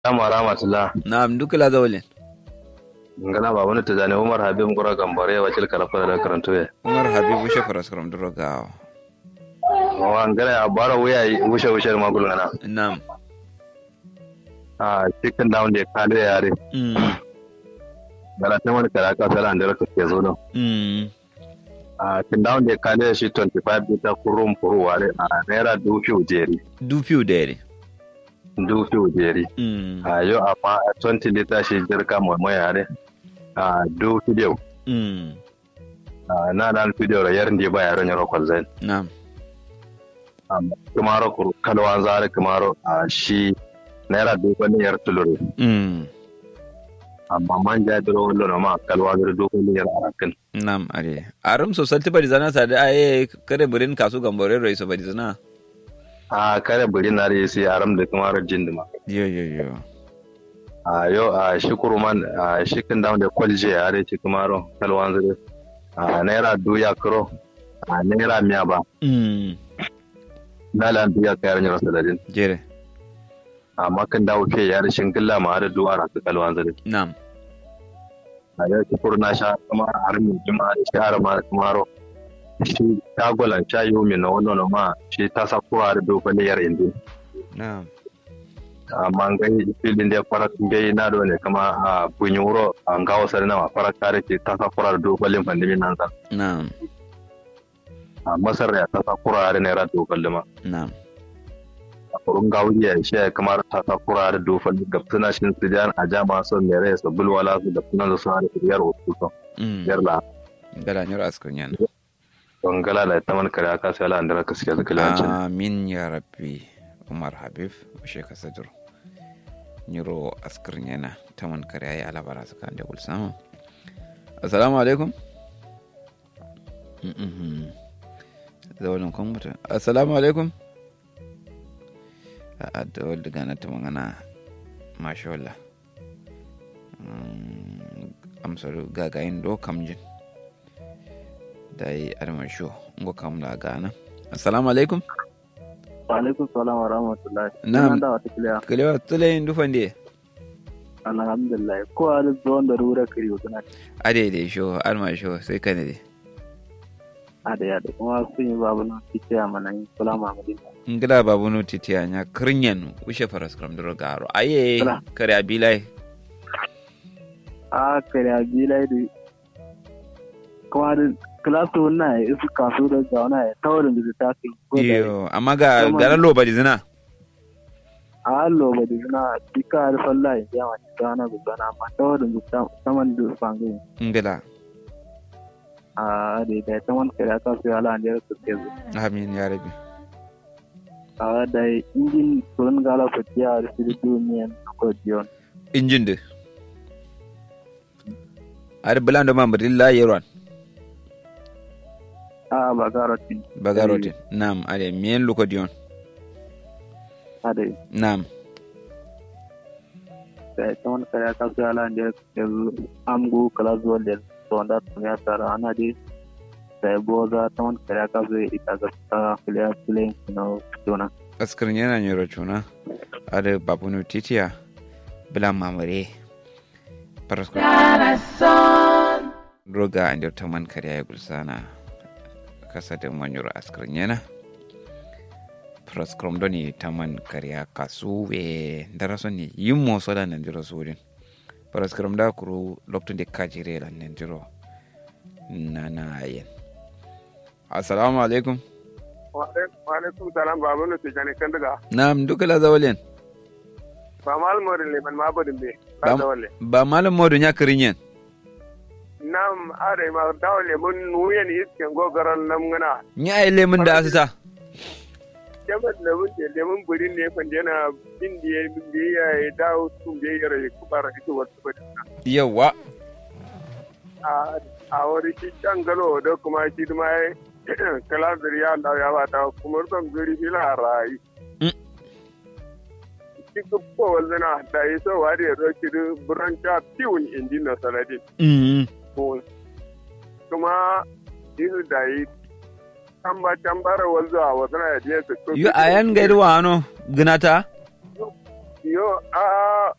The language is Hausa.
Assalamu rahmatullah. Na'am duk la zawle. Ngana ba wani tijani Umar Habib Ngura Gambare wakil karafa da karanto ya. Umar Habibu Shafar Askaram Droga. Wa ngana ya bara wuya wushe wushe ma gulu ngana. Na'am. Ah cikin down da kale yare. Mm. Gara ta wani kara ka sala da raka ke zo nan. Mm. Ah kin down da kale shi 25 bita kurum kuru ware a naira dufi ujeri. Du fiu dere. Dufi ujeri. Mm. Ah yo amma 20 lita shi jirka mai mai yare. Ah dufi dew. Mm. Ah na dan video yar ndi ba yaron yaro kwalzai. Na'am. Kumaro kuru kalwan zare kumaro a shi naira dubu yar tulure. Mm. amma man ja duro wallo no ma kalwa duro do ko yar arakin Na'am are. Arum so salti bari zana sa da aye kare burin kasu gambore roi so bari zana. a kare buri na re sai aram da kuma rajin dima Yo yo yo. a yo a shukuru man a shikin da da kwalje a re ci kuma ro kalwan zure a naira duya kro a naira miya ba Mm. dala duya kayar nyaro saladin Jere. amma kan dawo ke yar shinkilla ma da duwa ra kalwan zure Na'am. a yo shukuru na sha kuma armi jima da shi arma kuma ro shi tagolan shayi mi na wannan no ma shi ta sakura da do yar indi Na'am. amma ngai filin da fara ngai na do ne kama a bunyuro an gawo sare na fara kare ke ta sa fara do balin pandemi nan sa Na'am. a masar ya ta sa fara ne ra do balima Na'am. a kurun gawo ya shi kamar ta sa fara do balin ga suna shin su jan a jama so ne re so bulwala su da sunan su har yar wasu so Mm. yar la Gala nyoro askar yan. don gala da ta man kare aka sai Allah andara kaske da kilancin Amin ya rabbi Umar Habib Ushe Kasadur Nyiro askar yana ta man kare ayi alabara su kan da gulsama Assalamu alaikum Mhm. Zawalin kan mutum Assalamu alaikum a da wadda gana ta magana Masha Allah Mm, amsar gagayin do kamjin da yi armasho ngo kamla gana assalamu alaikum Alaikum salam wa rahmatullahi. Na'am. Ina da wata kiliya. kalewa tulayin dufan de Alhamdulillah. Ko a da zuwan da rura kiri suna ade de sho armasho sai kane de a da yada kuma sun yi babu nan fice a mana yin kula mamadi. ngila babu no titiya nya kirnyen ushe faras kram dro garo aye Kala. kare abilai A kare a bilai da kuma da kilasu na ya isu kasu da zauna ya tawarin da ta kai. ko da- iyo amma ga Kuma- garan loba di zina A hallo ba da suna duka harfan layin ya mace ta wani gudana amma tawarin da ta- saman da fangayin. ngila A da ya ta wani kare a kasu ya ala da ya su ke zuwa. amin ya rabi A da injin kurun gala fatiya da su da duniyan kodiyon. injin de ar bulando mambrilla yeron A ba garotin. bagarotin nam ade mien lukodion A da nam da ita wani kare ka su ala da yanzu amgu kala zuwa da wanda tun ya tara ana da da ya boza ta wani kare ka su ita ga ta kiliya filin na jona askar yana nyoro chuna ade babunu titiya bula mamare parasko roga andir taman kariya ya gulsana kasa da manyoro askar yana praskrom doni taman kariya kasuwe daraso ni yimmo soda nandiro surin praskrom da kuru lokto de kajire lan nandiro nana yen assalamu alaikum Waalaikum salam babu nu tijani kan daga nam dukala zawalen ba mal morin le man ma bodin be Bam- ba da walle ba malam modu nya kirinyen nam are ma dawle mun nuyen isken go garan nam ngana nya ai lemun da asusa jabat le mun de le mun burin ne fan dena indiye indiye ya dawo tum de yare ku bara ito wasu bodin yawa a a wari shi can galo da kuma shi ma kala zuriya Allah ya ba ta kuma ban gari bila rai Mm. shi ko wallana da yi so wari ya roki buran ta tiwun indi na saladin mm ko kuma isu da yi tamba tambara wanzu a wasu na yadda su yu ayan gairu wa ano ginata yo a